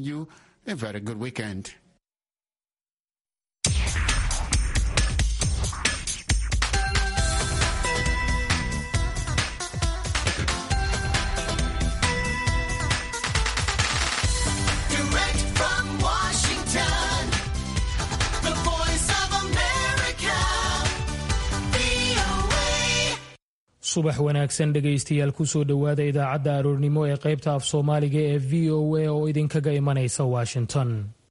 you a very good weekend. Direct from Washington, the voice of America, VOA. subax wanaagsan dhegaystayaal kusoo dhowaada idaacadda aroornimo ee qaybta af soomaaliga ee v o a oo idinkaga imanaysa washington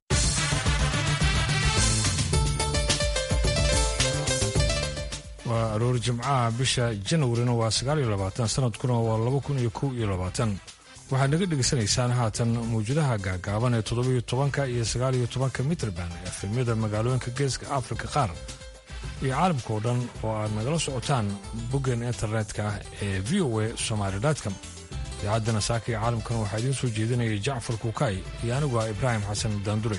waa aroor jimcaha bisha janwarina waa sagaaliyo labaatan sanadkuna waa laba kun iyo kow iyo labaatan waxaad naga dhegaysanaysaan haatan mawjadaha gaagaaban ee toddobiyo tobanka iyo sagaaliyo tobanka mitrban efemyada magaalooyinka geeska afrika qaar iyo caalamka oo dhan oo aad nagala socotaan boggan internetka ee v o a somalycom idaacadana saaka iyo caalamkan waxaa idiin soo jeedinaya jacfar kuukay iyo anigu ah ibraahim xasan daandure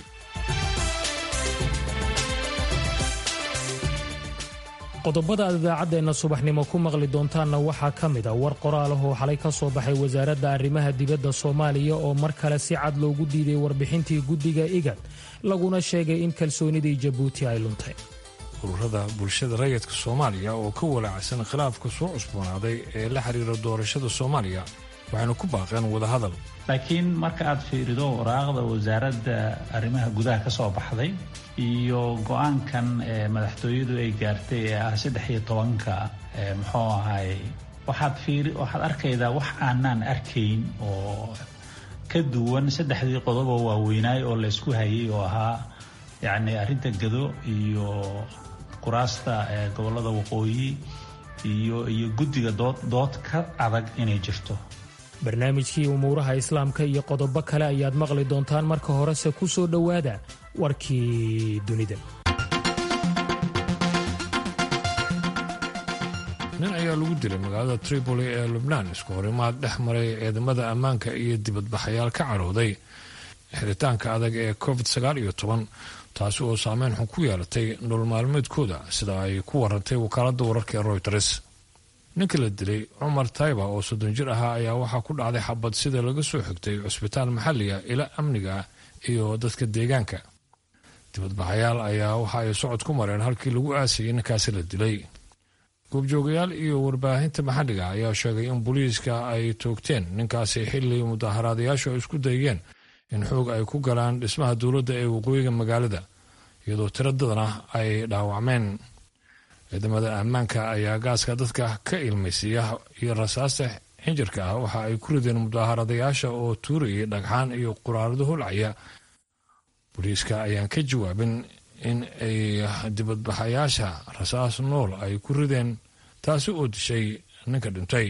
qodobada aad idaacaddeenna subaxnimo ku maqli doontaanna waxaa ka mid a war qoraal ah oo xalay ka soo baxay wasaaradda arrimaha dibadda soomaaliya oo mar kale si cad loogu diiday warbixintii guddiga igad laguna sheegay in kalsoonidii jabuuti ay luntay ururada bulshada rayidka soomaaliya oo ka walaacsan khilaafka soo cusboonaaday ee la xiriira doorashada soomaaliya waxayna ku baaqeen wadahadal laakiin marka aad fiirido waraaqda wasaaradda arrimaha gudaha ka soo baxday iyo go-aankan ee madaxtooyadu ay gaartay ee ah saddex iyo tobanka ee muxuu ahay waxaad fiiri waxaad arkaydaa wax aanaan arkayn oo ka duwan saddexdii qodob oo waaweynaay oo laysku hayay oo ahaa yacni arrinta gado iyo kuraasta ee gobollada waqooyi iyo iyo guddiga dood dood ka adag inay jirto barnaamijkii umuuraha islaamka iyo qodobo kale ayaad maqli doontaan marka horese ku soo dhowaada warkii dunida nin ayaa lagu dilay magaalada tripoli ee lubnaan isku horimaad dhex maray ciidamada ammaanka iyo dibadbaxayaal ka cadhooday xiritaanka adag ee covid sagaal iyo toban taasi oo saameyn xun ku yeelatay nolol maalmeedkooda sida ay ku warantay wakaaladda wararka ee royters ninka la dilay cumar tayba oo soddon jir ahaa ayaa waxaa ku dhacday xabad sida laga soo xigtay cusbitaal maxalliga ila amniga iyo dadka deegaanka dibadbaxayaal ayaa waxa ay socod ku mareen halkii lagu aasayay ninkaasi la dilay goobjoogayaal iyo warbaahinta maxalliga ayaa sheegay in booliiska ay toogteen ninkaasi xilli mudaaharaadayaashu ay isku dayeen in xoog ay ku galaan dhismaha dowladda ee waqooyiga magaalada iyadoo tiradadana ay dhaawacmeen ciidamada ammaanka ayaa gaaska dadka ka ilmaysiiya iyo rasaasta xinjirka ah waxa ay ku rideen mudaaharaadayaasha oo tuurayay dhagxaan iyo quraarado holcaya booliiska ayaan ka jawaabin in ay dibadbaxayaasha rasaas nool ay ku rideen taasi oo dishay ninka dhintay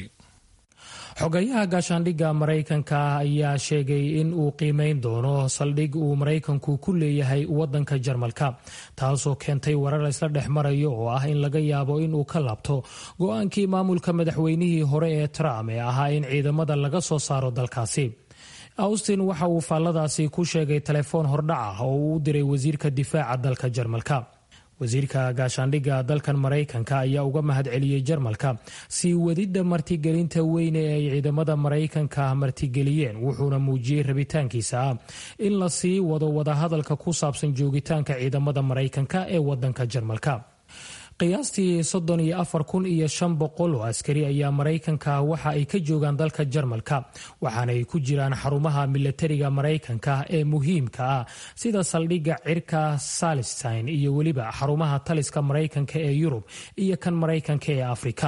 xogayaha gaashaandhigga maraykanka ayaa sheegay in uu qiimeyn doono saldhig uu maraykanku ku leeyahay waddanka jarmalka taasoo keentay warar isla dhex marayo oo ah in laga yaabo inuu ka laabto go-aankii maamulka madaxweynihii hore ee trump ee ahaa in ciidamada laga soo saaro dalkaasi austin waxa uu faalladaasi ku sheegay telefoon hordhac ah oo uu u diray wasiirka difaaca dalka jarmalka wasiirka gaashaandhigga dalkan maraykanka ayaa uga mahadceliyey jarmalka sii wadidda martigelinta weyne ee ay ciidamada maraykanka martigeliyeen wuxuuna muujiyey rabitaankiisa ah in la sii wado wadahadalka ku saabsan joogitaanka ciidamada maraykanka ee wadanka jarmalka qiyaastii soddon iyo afar kun iyo shan boqol oo askari ayaa maraykanka waxa ay ka joogaan dalka jarmalka waxaana ay ku jiraan xarumaha milatariga maraykanka ee muhiimka ah sida saldhigga cirka salistin iyo weliba xarumaha taliska maraykanka ee yurub iyo kan maraykanka ee afrika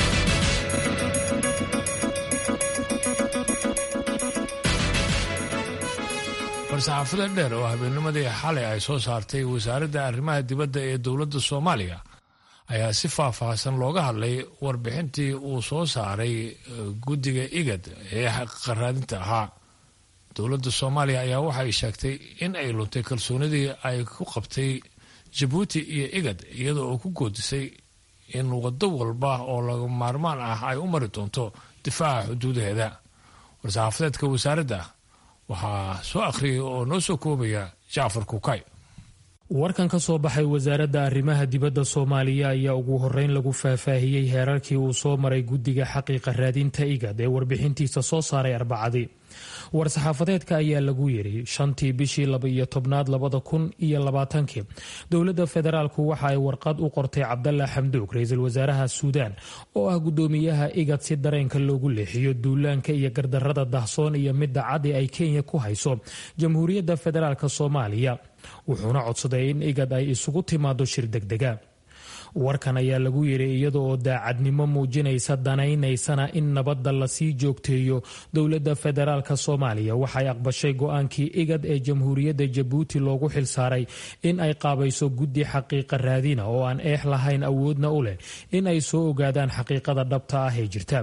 war-saxaafada dheer oo habeennimadii xalay ay soo saartay wasaaradda arrimaha dibadda ee dowladda soomaaliya ayaa si faahfaahsan looga hadlay warbixintii uu soo saaray guddiga igad ee qaraadinta ahaa dowladda soomaaliya ayaa waxay sheegtay in ay luntay kalsoonidii ay ku qabtay jabuuti iyo igad iyada oo ku goodisay in waddo walba oo laga maarmaan ah ay u mari doonto difaaca xuduudaheeda war-saxaafadeedka wasaaradda waxaa soo akhriyay oo noo soo koobaya jacfar kukay warkan ka soo baxay wasaaradda arrimaha dibadda soomaaliya ayaa ugu horreyn lagu faahfaahiyey heerarkii uu soo maray guddiga xaqiiqa raadinta igad ee warbixintiisa soo saaray arbacadii war-saxaafadeedka ayaa lagu yiri shantii bishii laba-iyo tobnaad labada kun iyo labaatankii dowladda federaalku waxa ay warqad u qortay cabdalla xamduug ra-iisul wasaaraha suudaan oo ah gudoomiyaha igad si dareenka loogu leexiyo duulaanka iyo gardarada dahsoon iyo midda cadi ay kenya ku hayso jamhuuriyadda federaalk soomaaliya wuxuuna codsaday in igad ay isugu timaado shir degdega warkan ayaa lagu yiri iyada oo daacadnimo muujinaysa danaynaysana in nabadda lasii joogteeyo dowladda federaalk soomaaliya waxay aqbashay go-aankii igad ee jamhuuriyadda jabuuti loogu xilsaaray in ay qaabayso guddi xaqiiqa raadina oo aan eex lahayn awoodna u leh in ay soo ogaadaan xaqiiqada dhabta ah ee jirta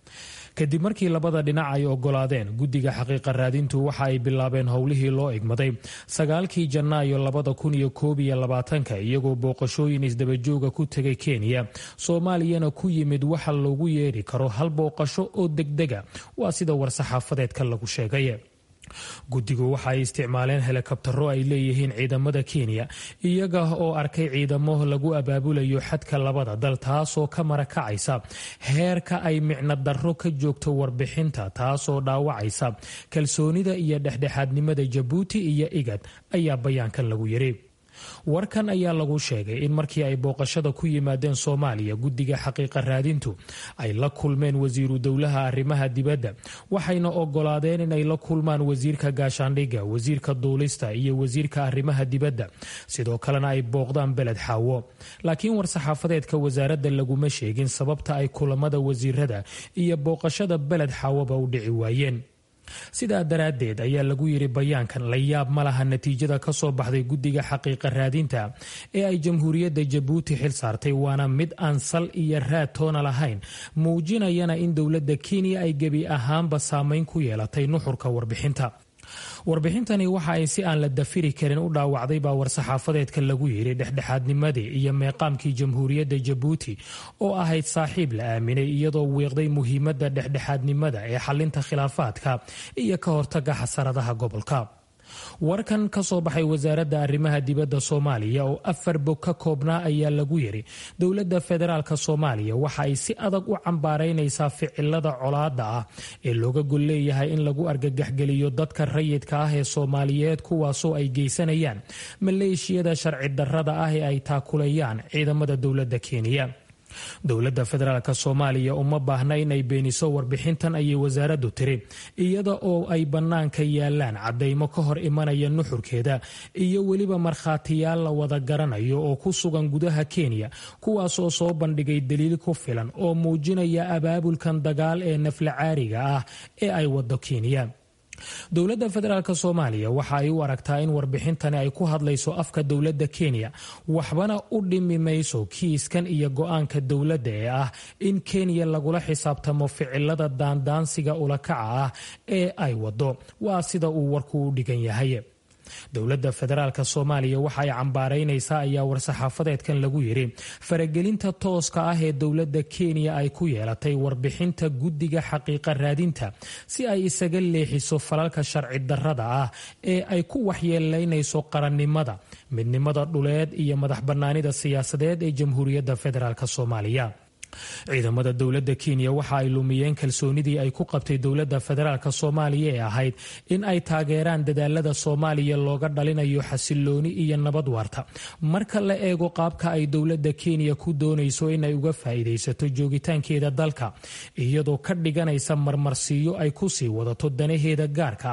kadib markii labada dhinac ay ogolaadeen guddiga xaqiiqa raadintu waxa ay bilaabeen howlihii loo egmaday sagaalkii janaayo labada kun iyo koob iyo labaatanka iyagoo booqashooyin isdabajooga ku tegay kenya soomaaliyana ku yimid waxa loogu yeeri karo hal booqasho oo degdega waa sida war-saxaafadeedka lagu sheegay guddigu waxa ay isticmaaleen helikabtaro ay leeyihiin ciidamada kenya iyaga oo arkay ciidamo lagu abaabulayo xadka labada dal taasoo ka marakacaysa heerka ay micno darro ka joogto warbixinta taasoo dhaawacaysa kalsoonida iyo dhexdhexaadnimada jabuuti iyo igad ayaa bayaankan lagu yiri warkan ayaa lagu sheegay in markii ay booqashada ku yimaadeen soomaaliya guddiga xaqiiqa raadintu ay la kulmeen wasiiru dowlaha arrimaha dibadda waxayna ogolaadeen inay la kulmaan wasiirka gaashaandhigga wasiirka duulista iyo wasiirka arrimaha dibadda sidoo kalena ay booqdaan beled xaawo laakiin war-saxaafadeedka wasaaradda laguma sheegin sababta ay kulamada wasiirada iyo booqashada beled xaawoba u dhici waayeen sidaa daraaddeed ayaa lagu yiri bayaankan la yaab ma laha natiijada ka soo baxday guddiga xaqiiqa raadinta ee ay jamhuuriyadda jabuuti xil saartay waana mid aan sal iyo raad toona lahayn muujinayana in dowladda kenya ay gebi ahaanba saameyn ku yeelatay nuxurka warbixinta warbixintani waxa ay si aan la dafiri karin u dhaawacday baa war-saxaafadeedka lagu yiri dhexdhexaadnimadii iyo meeqaamkii jamhuuriyadda jabuuti oo ahayd saaxiib la aaminay iyadoo wiiqday muhiimadda dhexdhexaadnimada ee xalinta khilaafaadka iyo ka hortaga xasaradaha gobolka warkan ka soo baxay wasaaradda arrimaha dibadda soomaaliya oo afar bog ka koobnaa ayaa lagu yiri dowladda federaalk soomaaliya waxa ay si adag u cambaaraynaysaa ficilada colaada ah ee looga gol leeyahay in lagu argagaxgeliyo dadka rayidka ah ee soomaaliyeed kuwaasoo ay geysanayaan maleeshiyada sharci darrada ah ee ay taakulayaan ciidamada dowladda kenya dowladda federaalk soomaaliya uma baahna inay beeniso warbixintan ayay wasaaraddu tiri iyada oo ay bannaanka yaalaan caddaymo ka hor imanaya nuxurkeeda iyo weliba markhaatiyaal la wada garanayo oo ku sugan gudaha kenya kuwaasoo soo bandhigay daliil ku filan oo muujinaya abaabulkan dagaal ee nafla caariga ah ee ay wado kenya dowladda federaalk soomaaliya waxa ay u aragtaa in warbixintani ay ku hadlayso afka dowladda kenya waxbana u dhimi mayso kiiskan iyo go-aanka dowladda ee ah in kenya lagula xisaabtamo ficilada daandaansiga ulakaca ah ee ay wado waa sida uu warku u dhigan yahay dowladda federaalk soomaaliya waxa ay cambaaraynaysaa ayaa war-saxaafadeedkan lagu yiri faragelinta tooska ah ee dowladda kenya ay ku yeelatay warbixinta guddiga xaqiiqa raadinta si ay isaga leexiso falalka sharci darrada ah ee ay ku waxyeelaynayso qarannimada midnimada dhuleed iyo madax bannaanida siyaasadeed ee jamhuuriyadda federaalk soomaaliya ciidamada dowladda kenya waxa ay lumiyeen kalsoonidii ay ku qabtay dowladda federaalk soomaaliya ee ahayd in ay taageeraan dadaalada soomaaliya looga dhalinayo xasilooni iyo nabad waarta marka la eego qaabka ay dowladda kenya ku doonayso inay uga faa'iidaysato joogitaankeeda dalka iyadoo ka dhiganaysa marmarsiiyo ay ku sii wadato danaheeda gaarka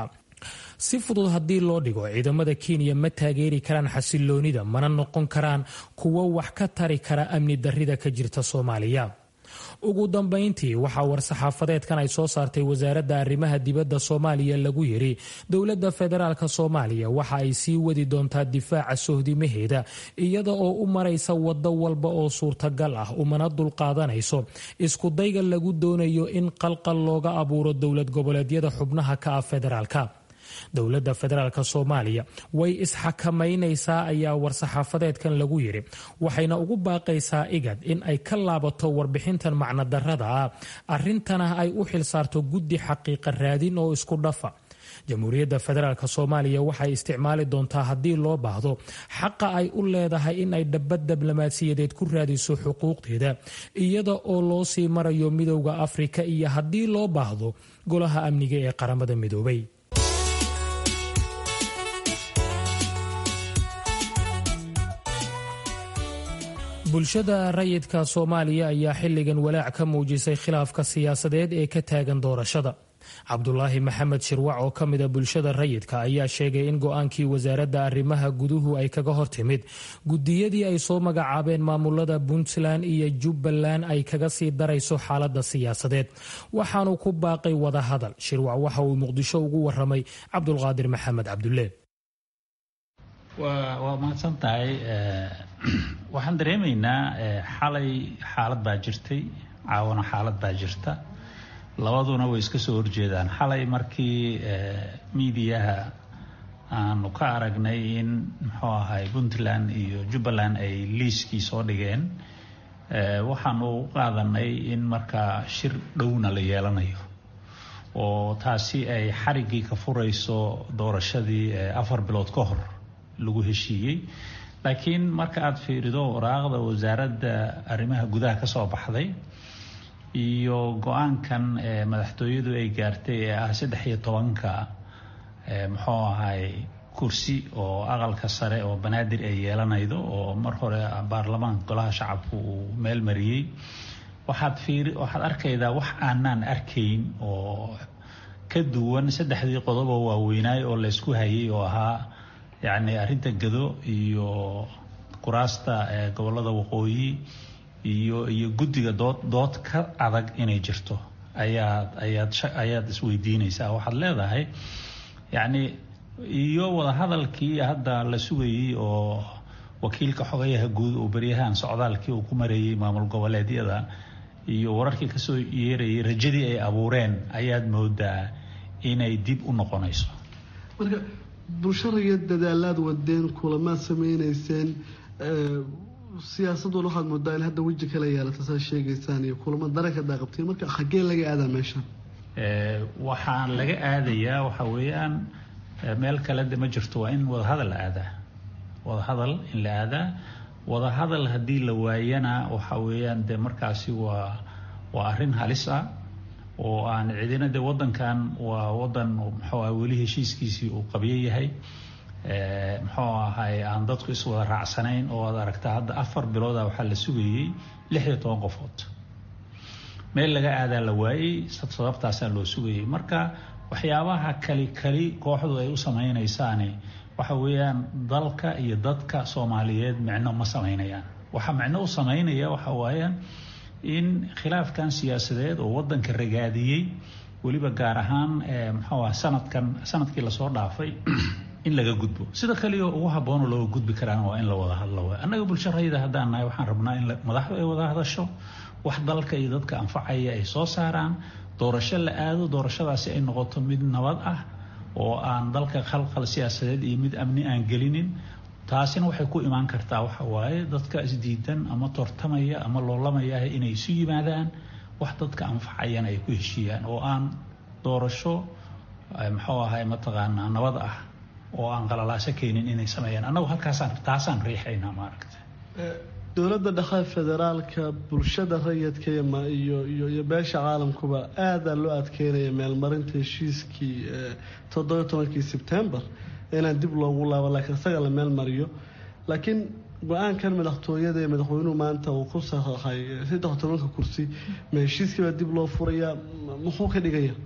si fudud haddii loo dhigo ciidamada kenya ma taageeri karaan xasiloonida mana noqon karaan kuwo wax ka tari kara amni darrida ka jirta soomaaliya ugu dambayntii waxaa war-saxaafadeedkan ay soo saartay wasaaradda arrimaha dibadda soomaaliya lagu yiri dowladda federaalk soomaaliya waxa ay sii wadi doontaa difaaca sohdimaheeda iyada oo u maraysa waddo walba oo suurtagal ah umana dulqaadanayso iskudayga lagu doonayo in qalqal looga abuuro dowlad goboleedyada xubnaha ka ah federaalka dowladda federaalk soomaaliya way isxakamaynaysaa ayaa war-saxaafadeedkan lagu yiri waxayna ugu baaqaysaa igad in ay ka laabato warbixintan macnodarrada ah arrintana ay u xilsaarto guddi xaqiiqa raadin oo isku dhafa jamhuuriyadda federaalk soomaaliya waxay isticmaali doontaa haddii loo baahdo xaqa ay u leedahay in ay dhabad diblomaasiyadeed ku raadiso xuquuqdeeda iyada oo loo sii marayo midowda afrika iyo haddii loo baahdo golaha amniga ee qaramada midoobay bulshada rayidka soomaaliya ayaa xilligan walaac ka muujisay khilaafka siyaasadeed ee ka taagan doorashada cabdulaahi maxamed shirwac oo ka mida bulshada rayidka ayaa sheegay in go-aankii wasaaradda arrimaha guduhu ay kaga hortimid gudiyadii ay soo magacaabeen maamulada puntland iyo jubbaland ay kaga sii darayso xaalada siyaasadeed waxaanu ku baaqay wadahadal shirwac waxa uu muqdisho ugu waramay cabdulqaadir maxamed cabdulle waa mahadsan tahay waxaan dareemaynaa xalay xaalad baa jirtay caawana xaalad baa jirta labaduna way iska soo horjeedaan xalay markii miidiyaha aanu ka aragnay in muxuu ahay puntland iyo jubbaland ay liiskii soo dhigeen waxaanu u qaadanay in markaa shir dhowna la yeelanayo oo taasi ay xariggii ka furayso doorashadii afar bilood ka hor lagu heshiiyey laakiin marka aada fiirido waraaqda wasaaradda arrimaha gudaha ka soo baxday iyo go-aankan madaxtooyadu ay gaartay ee ah saddex iyo tobanka muxuu ahay kursi oo aqalka sare oo banaadir ay yeelanaydo oo mar hore baarlamaanka golaha shacabku uu meel mariyey waxaad fiiri waxaad arkaydaa wax aanaan arkayn oo ka duwan saddexdii qodobo waaweynaay oo laysku hayay oo ahaa yacni arrinta gado iyo kuraasta gobollada waqooyi iyo iyo guddiga dood dood ka adag inay jirto ayaad ayaad ayaad isweydiinaysaa waxaad leedahay yacni iyo wadahadalkii hadda la sugayey oo wakiilka xogayaha guud oo beryahan socdaalkii uu ku mareeyey maamul goboleedyada iyo wararkii kasoo yeerayay rajadii ay abuureen ayaad moodaa inay dib u noqonayso marka bulshadaiyo dadaalaad wadeen kulamaad sameyneyseen siyaasaduna waxaad moodaa in hadda weji kala yeelata saa sheegaysaan iyo kulamo daranka daaqabteen marka xaggee laga aadaa meeshan waxaan laga aadayaa waxa weeyaan meel kale de ma jirto waa in wadahadal la aadaa wadahadal in la aadaa wadahadal haddii la waayana waxa weeyaan de markaasi waa waa arrin halis ah oo aan cidina de wadankan waa wadan muxuu ah weli heshiiskiisii uu qabyo yahay muxuu ahay aan dadku iswada raacsanayn oo aad aragtaa hadda afar bilooda waxaa la sugayey lix iyo toban qofood meel laga aadaa la waayey sababtaasaa loo sugayay marka waxyaabaha kali kali kooxdu ay u sameynaysaani waxa weeyaan dalka iyo dadka soomaaliyeed micno ma sameynayaan waxa micno u sameynaya waxa waayaan in khilaafkan siyaasadeed oo wadanka ragaadiyey weliba gaar ahaan muxuu ah sanadkan sanadkii lasoo dhaafay in laga gudbo sida kaliya ugu habboonoo looga gudbi karaan waa in la wada hadlo waay annaga bulsho rayida haddaan nahay waxaan rabnaa in madaxdu ay wada hadasho wax dalka iyo dadka anfacaya ay soo saaraan doorasho la aado doorashadaasi ay noqoto mid nabad ah oo aan dalka khalkhal siyaasadeed iyo mid amni aan gelinin taasina waxay ku imaan kartaa waxa waaye dadka isdiidan ama tortamaya ama loolamaya inay isu yimaadaan wax dadka anfacayana ay ku heshiiyaan oo aan doorasho muxuu ahay mataqaanaa nabad ah oo aan qalalaaso keenin inay sameeyaan annagu halkaasaan taasaan riixaynaa maaragta dowladda dhexe federaalka bulshada rayidka iyo iyo iyo beesha caalamkuba aadaa loo adkeynaya meelmarinta heshiiskii toddoba tobankii sebtembar inaan dib loogu laabo laakiin isaga la meel mariyo laakiin go-aankan madaxtooyada ee madaxweynuhu maanta uu ku saxaxay saddex tobanka kursi ma heshiiskiibaa dib loo furaya muxuu ka dhigaya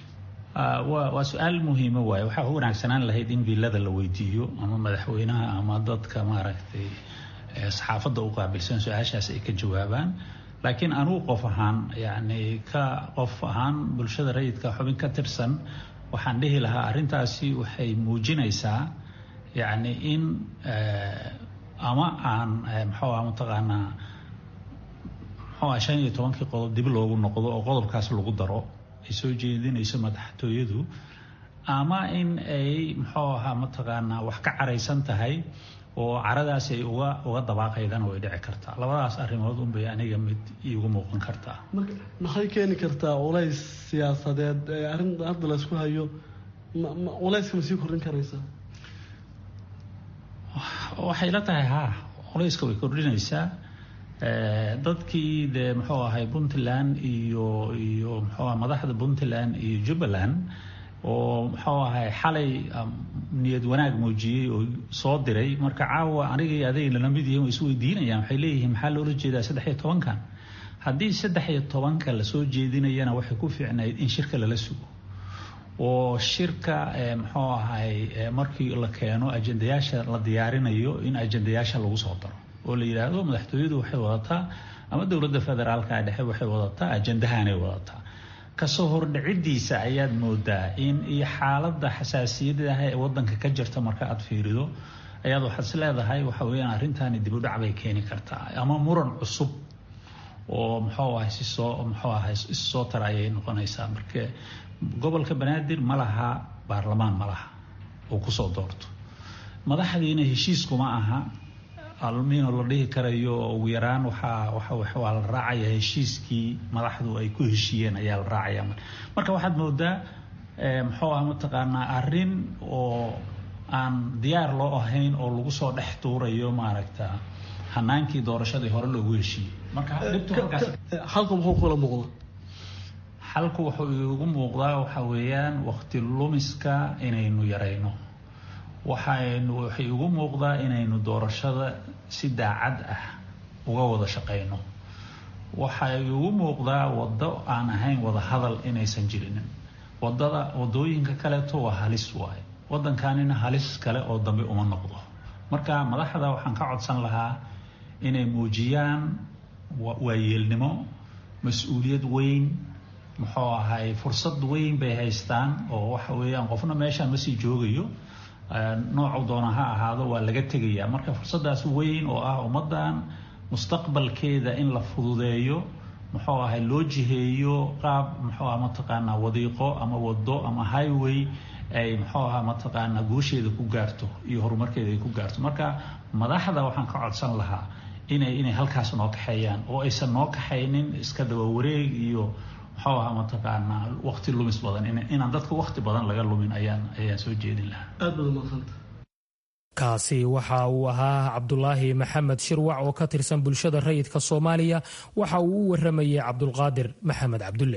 waa su-aal muhiima waaye waxaa u wanaagsanaan lahayd in villada la weydiiyo ama madaxweynaha ama dadka maaragtay saxaafadda u qaabilsan su-aashaas ay ka jawaabaan laakiin anugu qof ahaan yacni ka qof ahaan bulshada rayidka xubin ka tirsan waxaan dhihi lahaa arrintaasi waxay muujinaysaa yacni in ama aan muxuu ah mataqaanaa muxuu ah shan iyo tobankii qodob dib loogu noqdo oo qodobkaas lagu daro ay soo jeedinayso madaxtooyadu ama in ay muxuu ahaa mataqaanaa wax ka caraysan tahay oo caradaas ay uga uga dabaaqaydana way dhici kartaa labadaas arrimood unbay aniga mid iigu muuqan kartaa marka maxay keeni kartaa culays siyaasadeed ee arrin hadda laysku hayo culayska ma sii kordhin karaysaa waxay la tahay haa culayska way kordhinaysaa dadkii dee muxuu ahay puntland iyo iyo muxuu aha madaxda puntland iyo jubbaland oo muxuu ahay xalay niyad wanaag muujiyey oo soo diray marka caawa aniga iyo aday lala mid yihiin way isweydiinayaan waxay leeyihiin maxaa loola jeedaa saddex iyo tobankan haddii saddex iyo tobanka lasoo jeedinayana waxay ku fiicnayd in shirka lala sugo oo shirka muxuu ahay markii la keeno ajendayaasha la diyaarinayo in ajendayaasha lagu soo daro oo la yidhaahdo madaxtooyadu waxay wadataa ama dowladda federaalka dhexe waxay wadataa ajendahanay wadataa kasoo hordhicidiisa ayaad moodaa in iyo xaaladda xasaasiyadaah ee wadanka ka jirta marka aad fiirido ayaad waxaad is leedahay waxa weyaan arrintaani dibudhac bay keeni kartaa ama muran cusub oo muxuu ahay si soo muxuu ahay issoo tara ayay noqonaysaa marka gobolka banaadir ma laha baarlamaan ma laha oo kusoo doorto madaxdiina heshiiskuma aha almiino la dhihi karayo ugu yaraan waxaa waa la raacaya heshiiskii madaxdu ay ku heshiiyeen ayaa la raacaya marka waxaad moodaa muxuu ah mataqaanaa arrin oo aan diyaar loo ahayn oo lagu soo dhex tuurayo maaragta hanaankii doorashadii hore loogu heshiiyey marka halka muxuu kula muuqda xalku wuxuu igu muuqdaa waxa weeyaan waqti lumiska inaynu yarayno waxaynu waxay igu muuqdaa inaynu doorashada si daacad ah uga wada shaqayno waxay igu muuqdaa waddo aan ahayn wada hadal inaysan jirinin wadada wadooyinka kaleeto waa halis waaye wadankanina halis kale oo dambe uma noqdo marka madaxda waxaan ka codsan lahaa inay muujiyaan waayeelnimo mas-uuliyad weyn muxuu ahay fursad weyn bay haystaan oo waxa weeyaan qofna meeshaan ma sii joogayo noocu doona ha ahaado waa laga tegayaa marka fursadaas weyn oo ah ummaddan mustaqbalkeeda in la fududeeyo muxuu ahay loo jiheeyo qaab muxuu aha mataqaanaa wadiiqo ama wado ama highway ay muxuu aha mataqaanaa guusheeda ku gaarto iyo horumarkeeda ay ku gaarto marka madaxda waxaan ka codsan lahaa inay inay halkaas noo kaxeeyaan oo aysan noo kaxaynin iska daba wareeg iyo muxuu aha mataqaanaa waqti lumis badan inaan dadka waqti badan laga lumin ayaan ayaan soo jeedin lahaa aad baad umadsanta kaasi waxa uu ahaa cabdulaahi maxamed shirwac oo ka tirsan bulshada rayidka soomaaliya waxa uu u waramayay cabdulqaadir maxamed cabdulle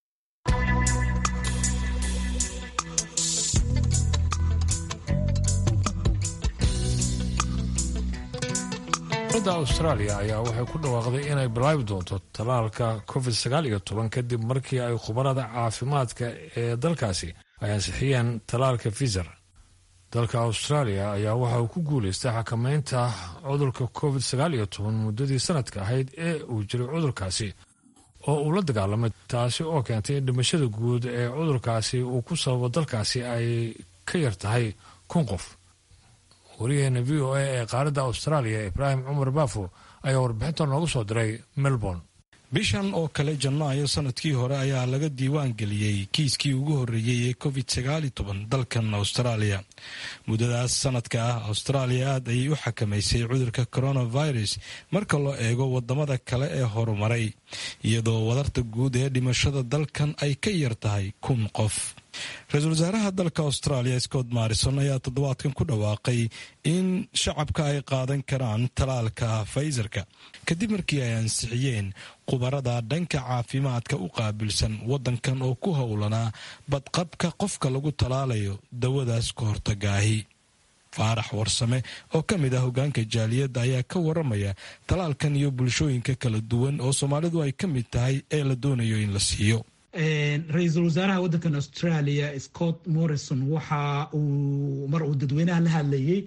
dowladda austraaliya ayaa waxay ku dhawaaqday inay bilaabi doonto tallaalka covid sagaal iyo toban kadib markii ay khubarada caafimaadka ee dalkaasi ay ansixiyeen tallaalka fizer dalka austraaliya ayaa waxa uu ku guulaystay xakameynta cudurka covid sagaal iyo toban muddadii sanadka ahayd ee uu jiray cudurkaasi oo uu la dagaalamay taasi oo keentay in dhimashada guud ee cudurkaasi uu ku sababo dalkaasi ay ka yar tahay kun qof wariyaheena v o a ee qaaradda austraaliya ibraahim cumar baafo ayaa warbixinta noogu soo diray melbourne bishan oo kale janaayo sanadkii hore ayaa laga diiwaan geliyey kiiskii ugu horreeyey ee covid sagaali toban dalkan austraaliya muddadaas sanadka ah austraaliya aad ayay u xakamaysay cudurka coronavirus marka loo eego wadamada kale ee horumaray iyadoo wadarta guud ee dhimashada dalkan ay ka yar tahay kun qof ra-iisul wasaaraha dalka australia scott marrison ayaa toddobaadkan ku dhawaaqay in shacabka ay qaadan karaan talaalka faysarka kadib markii ay ansixiyeen khubarada dhanka caafimaadka u qaabilsan wadankan oo ku howlanaa badqabka qofka lagu talaalayo dawadaas ka hortagaahi faarax warsame oo ka mid ah hogaanka jaaliyadda ayaa ka waramaya talaalkan iyo bulshooyinka kala duwan oo soomaalidu ay ka mid tahay ee la doonayo in la siiyo ra-iisul wasaaraha waddankan australia scott morrison waxa uu mar uu dadweynaha la hadlayey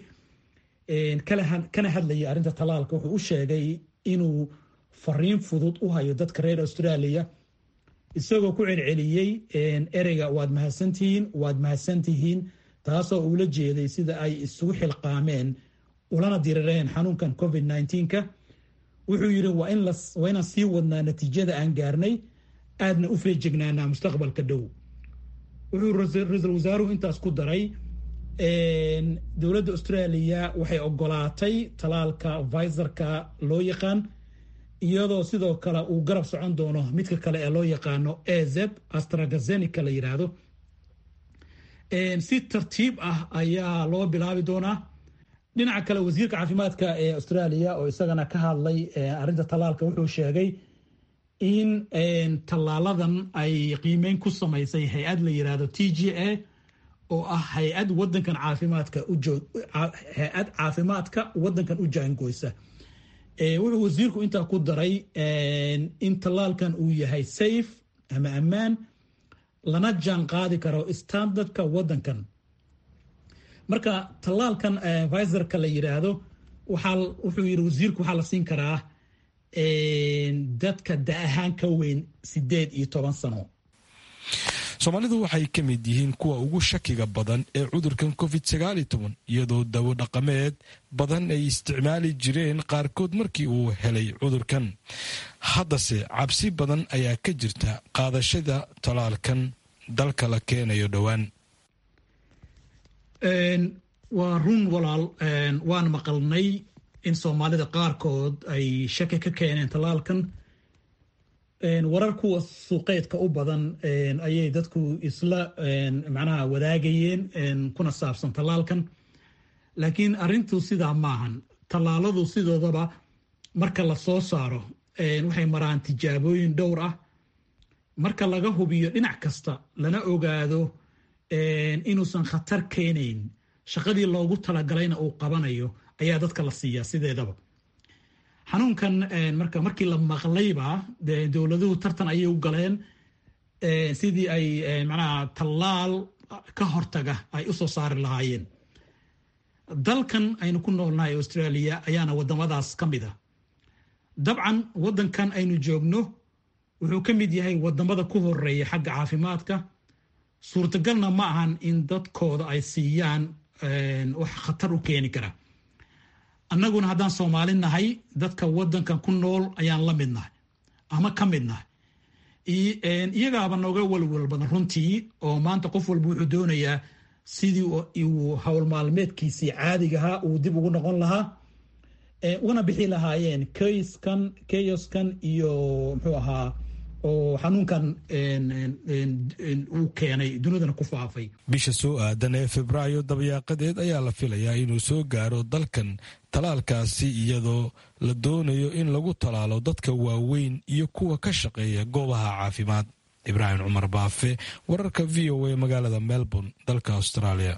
kana hadlayay arrinta talaalka wuxuu u sheegay inuu fariin fudud u hayo dadka reer australia isagoo ku celceliyey ereyga waad mahadsantihiin waad mahadsantihiin taasoo uula jeeday sida ay isugu xilqaameen ulana dirireen xanuunkan covid ka wuxuu yidhi waa inaan sii wadnaa natiijada aan gaarnay aadna u feejignaanaa mustaqbalka dhow wuxuu ra-iisul wasaaruhu intaas ku daray dowladda australia waxay ogolaatay talaalka visarka loo yaqaan iyadoo sidoo kale uu garab socon doono midka kale ee loo yaqaano az astragazenica la yidhaahdo si tartiib ah ayaa loo bilaabi doonaa dhinaca kale wasiirka caafimaadka ee australia oo isagana ka hadlay arinta tallaalka wuxuu sheegay in tallaaladan ay qiimeyn ku samaysay hay-ad la yirahdo t g a oo ah hay-ad wadankan caafimaadka hay-ad caafimaadka wadankan u jaangoysa wuxuu wasiirku intaa ku daray in tallaalkan uu yahay safe ama ammaan lana jaan qaadi karo standardka wadankan marka tallaalkan viserka la yiraahdo wuxuu yiri wasiirku waxaa la siin karaa dadka da ahaan ka weyn sideed iyo toban sano soomaalidu waxay ka mid yihiin kuwa ugu shakiga badan ee cudurkan covid sagaali toban iyadoo dawo dhaqameed badan ay isticmaali jireen qaarkood markii uu helay cudurkan haddase cabsi badan ayaa ka jirta qaadashada talaalkan dalka la keenayo dhowaan waa run walaal waan maqalnay in soomaalida qaarkood ay shaki ka keeneen tallaalkan warar kuwa suuqeedka u badan ayay dadku isla macnaha wadaagayeen kuna saabsan tallaalkan laakiin arrintu sidaa maahan tallaaladu sidoodaba marka la soo saaro waxay maraan tijaabooyin dhowr ah marka laga hubiyo dhinac kasta lana ogaado inuusan khatar keenayn shaqadii loogu talagalayna uu qabanayo ayaa dadka la siiyaa sideedaba xanuunkan marka markii la maqlayba dowladuhu tartan ayay u galeen sidii ay macnaha tallaal ka hortaga ay u soo saari lahaayeen dalkan aynu ku noolnahay australia ayaana wadamadaas ka mid a dabcan wadankan aynu joogno wuxuu ka mid yahay wadamada ku horeeya xagga caafimaadka suurtagalna ma ahan in dadkooda ay siiyaan wax khatar u keeni kara annaguna haddaan soomaali nahay dadka wadankan ku nool ayaan la mid nahay ama ka mid nahay iyagaaba nooga walwal badan runtii oo maanta qof walba wuxuu doonayaa sidii uu howl maalmeedkiisii caadigahaa uu dib ugu noqon lahaa una bixi lahaayeen kayskan keyoskan iyo muxuu ahaa oo xanuunkan uu keenay dunidana ku faafay bisha soo aadan ee febraayo dabyaaqadeed ayaa la filayaa inuu soo gaaro dalkan talaalkaasi iyadoo la doonayo in lagu talaalo dadka waaweyn iyo kuwa ka shaqeeya goobaha caafimaad ibraahim cumar baafe wararka v o a magaalada melbourne dalka australia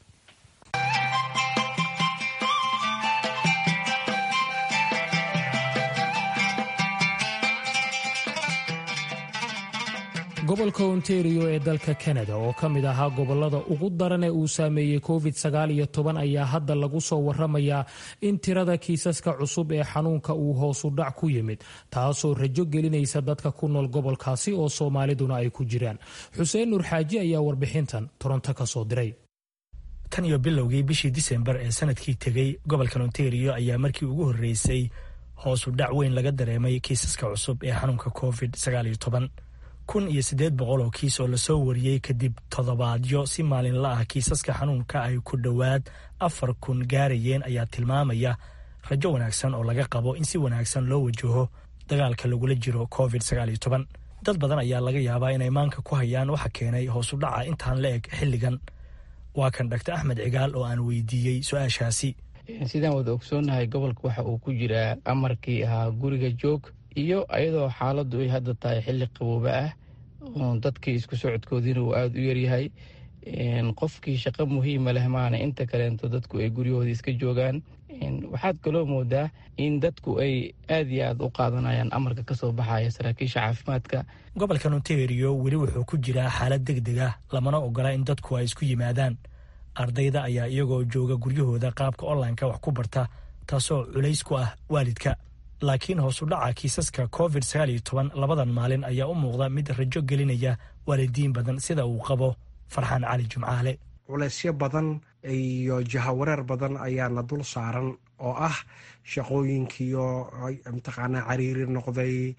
gobolka ontario ee dalka kanada oo ka mid ahaa gobolada ugu daran ee uu saameeyey covid sagaal iyo toban ayaa hadda lagu soo waramayaa in tirada kiisaska cusub ee xanuunka uu hoosu dhac ku yimid taasoo rajo gelinaysa dadka ku nool gobolkaasi oo soomaaliduna ay ku jiraan xuseen nuur xaaji ayaa warbixintan toronto ka soo diray tan iyo bilowgii bishii disembar ee sanadkii tegey gobolkan ontario ayaa markii ugu horreysay hoosu dhac weyn laga dareemay kiisaska cusub ee xanuunka covid sagaal iyo toban kun iyo siddeed boqol oo kiis oo lasoo wariyey kadib toddobaadyo si maalinla ah kiisaska xanuunka ay ku dhowaad afar kun gaarayeen ayaa tilmaamaya rajo wanaagsan oo laga qabo in si wanaagsan loo wajaho dagaalka lagula jiro covid sagaal iyo toban dad badan ayaa laga yaabaa inay maanka ku hayaan waxa keenay hoosu dhaca intaan la eg xilligan waa kan dhaktar axmed cigaal oo aan weydiiyey su-aashaasi sidaan wada ogsoonnahay gobolka waxa uu ku jiraa amarkii ahaa guriga joog iyo ayadoo xaaladdu ay hadda tahay xilli qabooba ah oo dadkii isku socodkoodiina uu aada u yaryahay qofkii shaqo muhiima leh maana inta kaleento dadku ay guryahoodii iska joogaan waxaad kaloo moodaa in dadku ay aad iyo aad u qaadanayaan amarka kasoo baxaya saraakiisha caafimaadka gobolkan ontario weli wuxuu ku jiraa xaalad deg deg ah lamana ogola in dadku ay isku yimaadaan ardayda ayaa iyagoo jooga guryahooda qaabka onlineka wax ku barta taasoo culays ku ah waalidka laakiin hoosu dhaca kiisaska covid sagaal iyo toban labadan maalin ayaa u muuqda mid rajo gelinaya waalidiin badan sida uu qabo farxaan cali jumcaale culaysyo badan iyo jahawareer badan ayaa na dul saaran oo ah shaqooyinkiiyo mataqaanaa cariiri noqday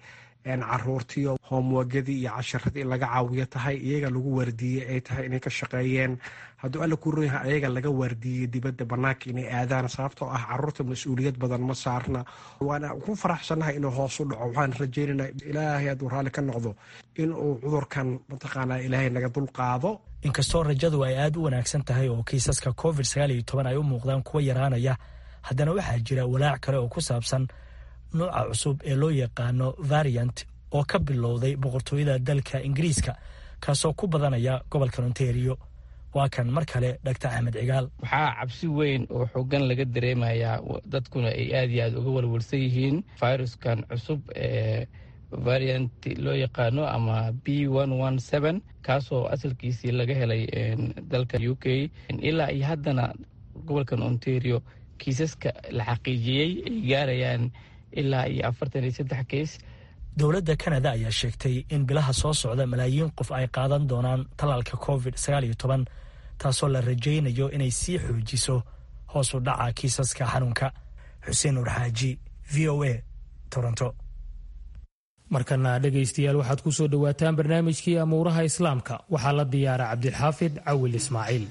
caruurtiyo hoomwagadii iyo casharadii in laga caawiyo tahay iyaga lagu waardiiyey ay tahay inay ka shaqeeyeen hadduu alla ku royaha ayaga laga waardiiyey dibadda banaanka inay aadaan sababtoo ah caruurta mas-uuliyad badan ma saarna waana ku faraxsanahay inuu hoos u dhaco waxaan rajeynana ilaahay hadduu raalli ka noqdo inuu cudurkan mataqaanaa ilaahay naga dulqaado inkastoo rajadu ay aad u wanaagsan tahay oo kiisaska covid ay u muuqdaan kuwa yaraanaya haddana waxaa jira walaac kale oo ku saabsan nuuca cusub ee loo yaqaano variant oo ka bilowday boqortooyada dalka ingiriiska kaasoo ku badanaya gobolka ontario waa kan mar kale dhaktar axmed cigaal waxaa cabsi weyn oo xoogan laga dareemayaa dadkuna ay aad iyo aad uga walwalsan yihiin viruskan cusub ee variant loo yaqaano ama b kaasoo asalkiisii laga helay dalka u k ilaa iyo haddana gobolkan ontario kiisaska la xaqiijiyey ay gaarayaan ilaa iyo afartan iyo saddex keys dowladda kanada ayaa sheegtay in bilaha soo socda malaayiin qof ay qaadan doonaan tallaalka covid taasoo la rajaynayo inay sii xoojiso hoos u dhaca kiisaska xanuunka xuseen urxaaji v o a toronto markana dhegaystayaal waxaad ku soo dhowaataan barnaamijkii amuuraha islaamka waxaa la diyaara cabdixaafid cawil ismaaciil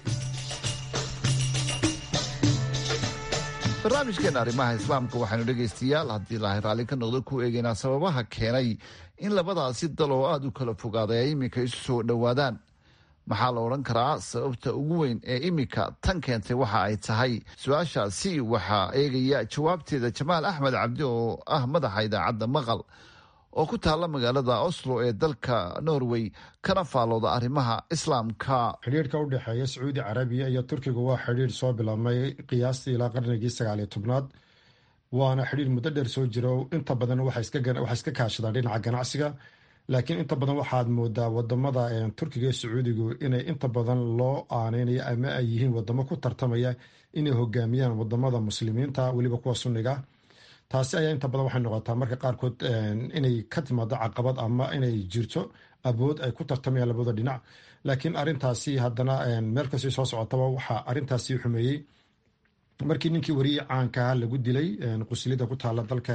barnaamijkeena arrimaha islaamka waxaynu dhegaystayaal haddii ilaahay raalli ka noqdo ku eegaynaa sababaha keenay in labadaasi dal oo aada u kala fogaaday ay iminka isu soo dhowaadaan maxaa la odhan karaa sababta ugu weyn ee iminka tan keentay waxa ay tahay su-aashaasi waxaa eegaya jawaabteeda jamaal axmed cabdi oo ah madaxa idaacadda maqal oo ku taalla magaalada oslo ee dalka norway kana faalooda arrimaha islaamka xidhiirka u dhexeeya sacuudi carabiya iyo turkiga waa xidhiir soo bilaabmay qiyaastii ilaa qarnigii sagaaliyo tobnaad waana xidhiir muddo dheer soo jiro inta badan waxay iska kaashadaan dhinaca ganacsiga laakiin inta badan waxaad moodaa wadamada turkiga iyo sacuudigu inay inta badan loo aaneynayo ama ay yihiin wadamo ku tartamaya inay hogaamiyaan wadamada muslimiinta weliba kuwa sunniga taasi ayaa inta badan waxay noqotaa marka qaarkood inay ka timaado caqabad ama inay jirto abood ay ku tartamayaan labada dhinac laakiin arintaasi haddana meel kastay soo socotaba waxaa arintaasi xumeeyey markii ninkii wariyii caankaha lagu dilay quslida ku taala dalka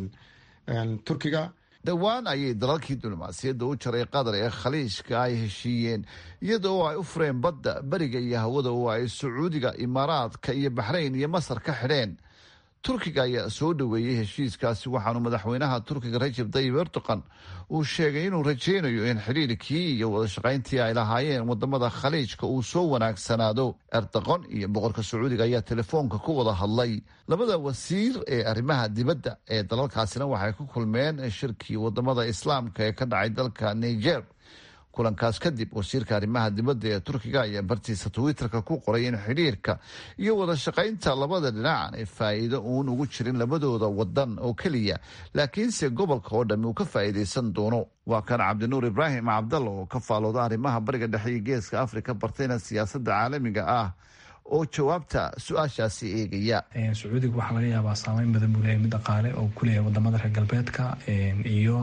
turkiga dhowaan ayay dalalkii diblomaasiyadda u jaray qatar ee khaliijka ay heshiiyeen iyada oo ay u fureen badda beriga iyo hawada oo ay sacuudiga imaaraadka iyo baxrayn iyo masar ka xidheen turkiga ayaa soo dhoweeyey heshiiskaasi waxaanu madaxweynaha turkiga rajab tayib erdogan uu sheegay inuu rajaynayo in xidhiirkii iyo wadashaqayntii ay lahaayeen wadamada khaliijka uu soo wanaagsanaado erdogan iyo boqorka sacuudiga ayaa telefoonka ku wada hadlay labada wasiir ee arrimaha dibadda ee dalalkaasina waxay ku kulmeen shirkii wadamada islaamka ee ka dhacay dalka niger kulankaas kadib wasiirka arrimaha dibadda ee turkiga ayaa bartiisa twitterka ku qoray in xidhiirka iyo wada shaqaynta labada dhinac aanay faa'iido uun ugu jirin labadooda wadan oo keliya laakiinse gobolka oo dhammi uu ka faa'iidaysan doono waa kan cabdinuur ibraahim cabdalla oo ka faalooda arrimaha bariga dhexe iyo geeska afrika bartayna siyaasadda caalamiga ah oo jawaabta su-aashaasi eegaya sacuudiga waxaa laga yaabaa saameyn badan buu leeyahay mid dhaqaale oo ku leeyahay wadamada reer galbeedka iyo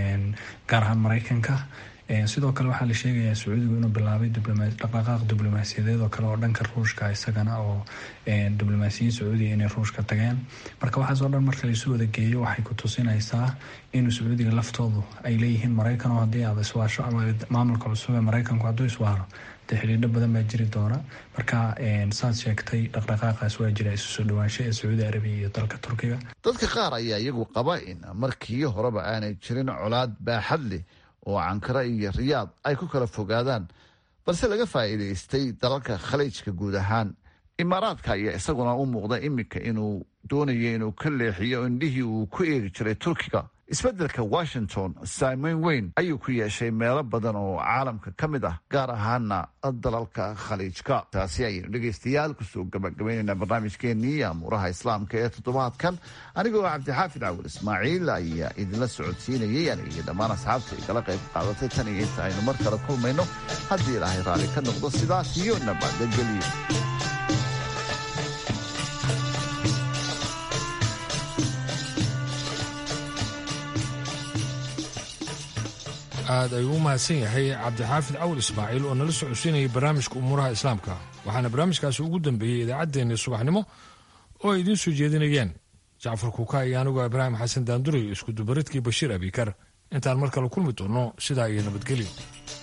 gaar ahaan maraykanka sidoo kale waxaa la sheegayaa sacuudigu inuu bilaabay dhaqdhaqaaq diblomaasiyadeed oo kale oo dhanka ruushka isagana oo diblomaasiyiin sacuudiga inay ruushka tageen marka waxaasoo dhan marka laisu wada geeyo waxay ku tusinaysaa inuu sacuudiga laftoodu ay leeyihiin maraykan oo haddii aad iswaasho ama maamulka cusub ee maraykanku hadduu iswaaro dee xidhiidho badan baa jiri doona marka saad sheegtay dhaqdhaqaaqaas waa jira isu soo dhawaansho ee sacuudi arabiya iyo dalka turkiga dadka qaar ayaa iyagu qaba in markii horeba aanay jirin colaad baaxad leh oo cankara iyo riyaad ay ku kala fogaadaan balse laga faa'iidaystay dalalka khaliijka guud ahaan imaaraadka ayaa isaguna u muuqda iminka inuu doonayo inuu ka leexiyo indhihii uu ku eegi jiray turkiga isbeddelka washington saameyn weyn ayuu ku yeeshay meelo badan oo caalamka ka mid ah gaar ahaana dalalka khaliijka taasi ayaynu dhegaystayaal kusoo gabagabaynaynaa barnaamijkeenii amuuraha islaamka ee toddobaadkan anigoo cabdixaafid cawil ismaaciil ayaa idinla socodsiinayay aniga iyo dhammaan asxaabta igala qayb qaadatay tan iyo inta aynu mar kale kulmayno haddii ilaahay raalli ka noqdo sidaas iyo nabadgelyo aad ayuu u mahadsan yahay cabdixaafid cawil ismaaciil oo nala socodsiinayay barnaamijka umuuraha islaamka waxaana barnaamijkaasi ugu dambeeyey idaacaddeenii subaxnimo oo ay idiin soo jeedinayeen jacfar kuuka iyo anigoo ibraahim xasan daanduray isku dubaridkii bashiir abikar intaan mar kale kulmi doonno sidaa iyo nabadgelyo